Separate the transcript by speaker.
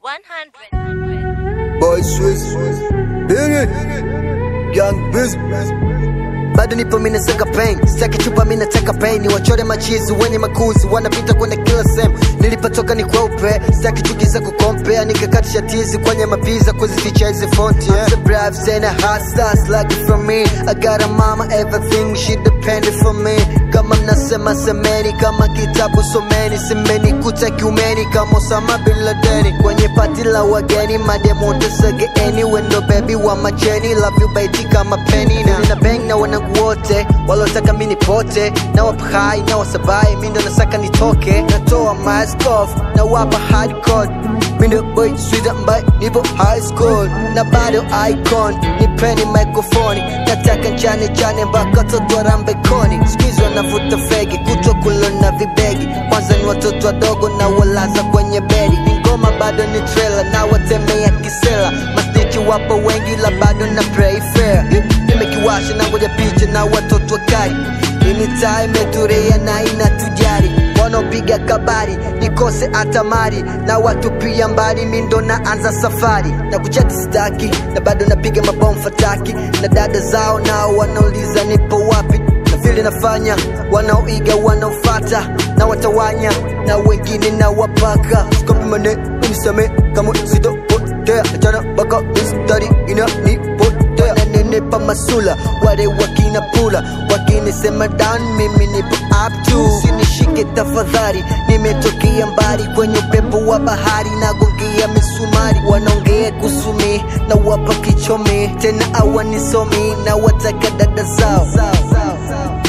Speaker 1: 100.
Speaker 2: Boy Swiss Bini Young Biz bado nipo mina saka pain sitaki chupa mina taka pain ni wachore machizi wenye makuzi wanapita kwenda kila sehemu nilipotoka ni kweupe sitaki chuki za kukompea nikakatisha tizi kwenye mapiza kuzificha hizi fonti yeah. the brave and a hot stars like it from me I got a mama everything she depended for me kama mnasema semeni kama kitabu someni semeni kuta kiumeni kama Osama bin Ladeni kwenye pati la wageni mademo tesegeeni wendo baby wa macheni love you baby kama penny na nina bang na wanangu wote walotaka mini pote na wapa hai na wasabai mi ndo nasaka nitoke natoa mask off na wapa hardcore mi ndo boy sweet ambaye nipo high school na bado icon nipeni microphone nataka nchane chane mpaka toto rambekoni skuizi wanavuta fegi kutwa kulo na vibegi kwanza ni watoto wadogo na walaza kwenye bedi ni ngoma bado ni trailer na watemea kisela mastichi wapo wengi la bado na pray fair nimekiwasha na ngoja picha na watoto wakali imitaa imeturia na inatujari wanaopiga kabari nikose atamari na watu pia mbali mindo naanza safari na kuchati staki na bado napiga mabomu fataki na dada zao nao wanauliza nipo wapi na vile nafanya wanaoiga wanaofata na watawanya na wengine na wapaka sikompimane unisame kama sitopotea achana baka mistari inanipotea wananenipa masula wale wakina pula wakinisema down mimi nipo up to sinishike tafadhali nimetokea mbali kwenye upepo wa bahari nagongia misumari wanaongea kusumi na wapa kichomi tena awanisomi na wataka dada zao, zao, zao, zao.